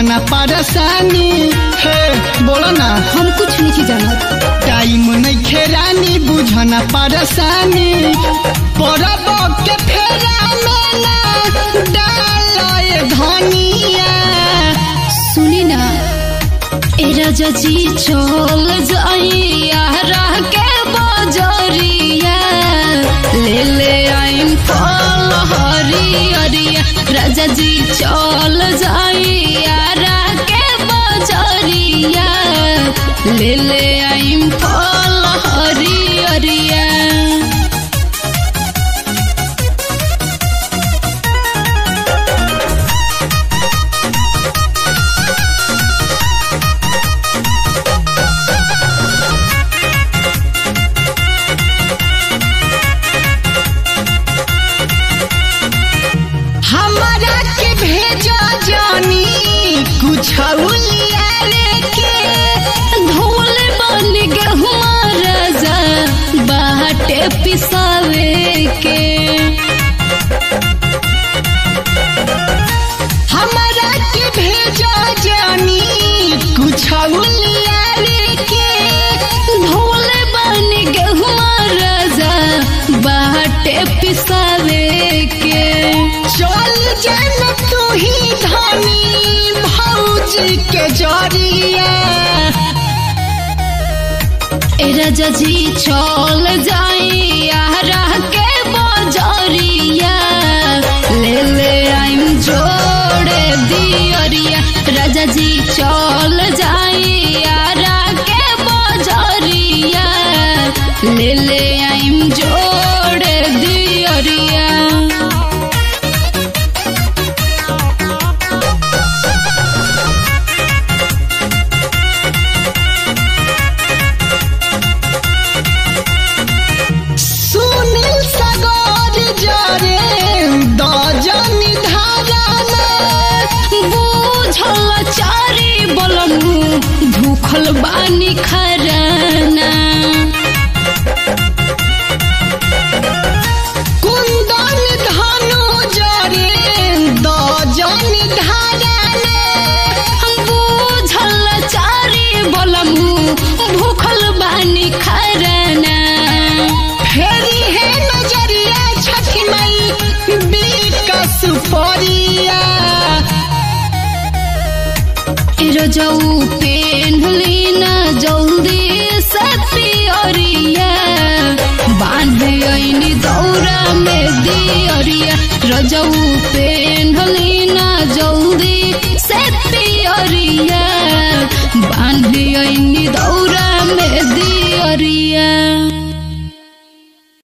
बुझना परेशानी हे बोलो ना हम कुछ नहीं जानत टाइम नहीं खेरानी बुझना परेशानी परब के फेरा में ना डालय धनिया सुनी ना ए राजा जी चल जाइया रह के बजरिया ले ले आइम फल हरियरिया राजा जी चल जाइया रह के बजरिया ले ले आइम फल हरियरिया हमारा के भेजा जानी कुछ लिया के धोल बन गहुआ राजा बाटे पिसावे के हमारा के भेजा जानी कुछ लिया के धोल बन गहुआ राजा बाटे पिसावे के चल जन तू ही धनी भौजी के जरिया ए राजा जी चल जाइया रह के बजरिया ले ले आइम जोड़े दियरिया राजा जी चल जाइया रह के बजरिया ले ले आइम जोड़े दियरिया सुनील सगोर जरे दजनी धाराना बूझल चारी बलमु भूखल बानी खराना कुंदन धनु जरे दजनी धाराना बूझल चारी बलमु भूखल बानी खराना फेरी है नजरिया छठी मई बिकस परिया रजऊ पेन्हली न जल्दी से पियरिया बांध ऐनी दौरा में दियरिया रजऊ पेन्हली न जल्दी से पियरिया बांध ऐनी दौरा में दियरिया